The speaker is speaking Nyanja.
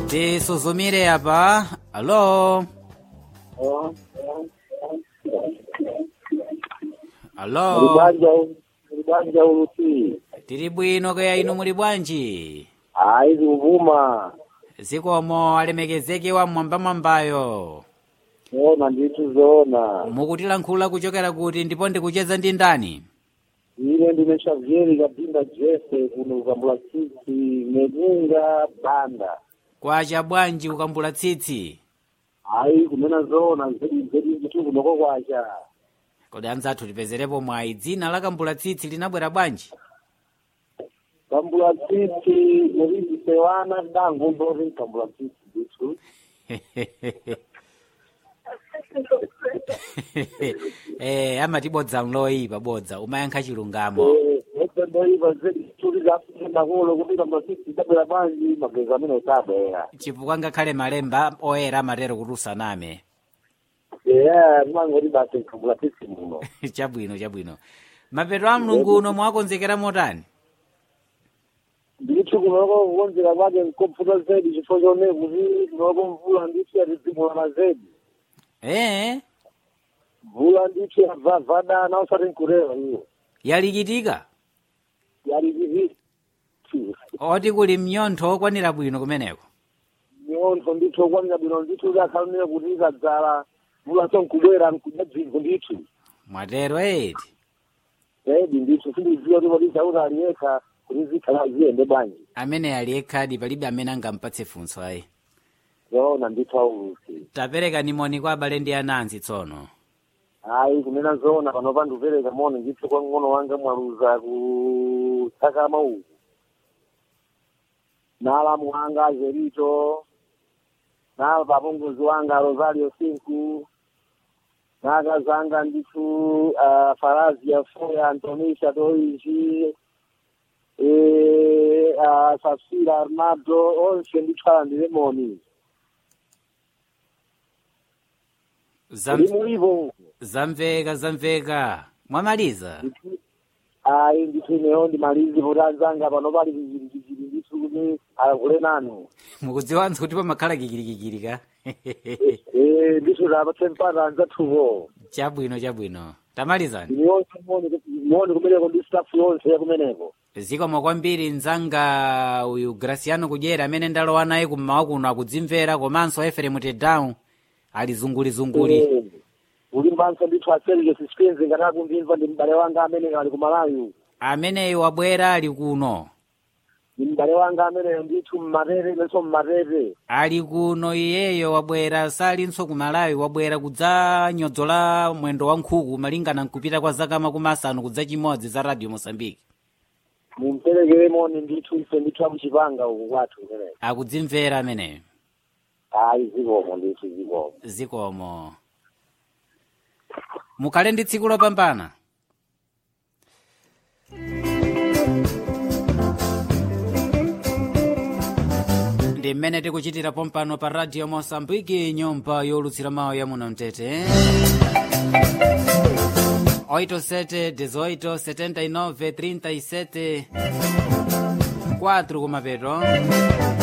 tisuzumire apa alo alo Mulibanja mulibanja uluti. tili bwino kaya inu muli bwanji Ayi kuvuma. zikomo alemekezeke wa mwambamwambayo Zona ndithu zona. mukutilankhula kuchokera kuti ndipo ndikucheza ndi ndani Ine ndine Xavier Kabinda Jesse kuno ukambula tsitsi Megunga Banda. kwacha bwanji ukambula tsitsi Ayi kunena zona zedi zedi ndithu kunoko kwacha. kodi anzathu tipezerepo mwayi dzina la kambula tsitsi linabwera bwanji Kambula tsitsi murizi sewana dangu ndori kambula tsitsi ndithu. eh amatibodza mloyipa bodza umayankha chilungamo Eh, ese ndoiva zedi tuli zapenda kulo kuti kambula tsitsi dabwera banji mageza amene utabwera. chifukwa ngakhale malemba oyera amatero kuti usaname Yeah, mangoti basi kambula tsitsi muno. chabwino chabwino mapeto a mlungu uno mwakonzekera motani ndithu kunoko kukonzera kwake nkopfuta zedi chifukwa chone kuti kunoko mvula ndithu yatizimula mazedi eh mvula ndithu yabvavadana usati nkurewa iyo yalikitika yalikivi oti kuli mnyontho okwanira bwino kumeneko miontho ndithu okwanira bwino ndithu kuti akhalonera kuti ikadzala mvula so nkubwera nkudya dziko ndithu mwatero eti zedi ndithu sindiziwa kuti kodi sauti aliyekha kuti zikhala ziyende bwanji amene ali ekhadi palibe amene angampatse funso ayi zoona ndithu aulusi tapereka nimoni kwa abale ndi anansi tsono ayi kunena zoona panopa ndikupereka moni ndithu kwa mng'ono wanga mwaluza ku tsakama uku naalamu wanga azerito na papongozi wanga rosario sinku nakazanga ndithu uh, farazia foya antonisha toishi e, uh, safira arnado onse ndithu alandire moni Zam, limulivo zamveka zamveka mwamaliza ayi ndithu ineyo ndimalizi kuti anzanga pano pali kikirikikiri ndithu kuti akule nanu mukudziwanso kuti pamakhala kikirikikiri ka Eh, ndithu tapatse mpata anzathuwo chabwino chabwino tamalizani ine yonse moni moni kumeneko ndi staff yonse yakumeneko zikomo kwambiri mzanga uyu graciano kudyera amene ndalowa naye kummawa kuno akudzimvera komanso eferemu tedown ali zungulizunguli Eh, ulimbanso ndithu aserike suspense ngati akundimva ndi m'bale wanga amene ali kumalawi ameneyo wabwera ali kuno ndi m'bale wanga ameneyo ndithu mmatete lenso mmatete ali kuno iyeyo wabwera salinso kumalawi wabwera kudzanyodzola mwendo wa nkhuku malingana nkupita kwa zaka makumi asanu kudza chimodzi za radio mosambiki mumperekere moni ndithu ife ndithu akuchipanga uku kwathu kumeneko akudzimvera ameneyo ayi zikomo ndithu zikomo zikomo mukhale ndi tsiku lopambana ndi mmene tikuchitira pompano pa radio mosambiki nyumba yolutsira mawu ya muno mtete 87 18 79 37 4 kumapeto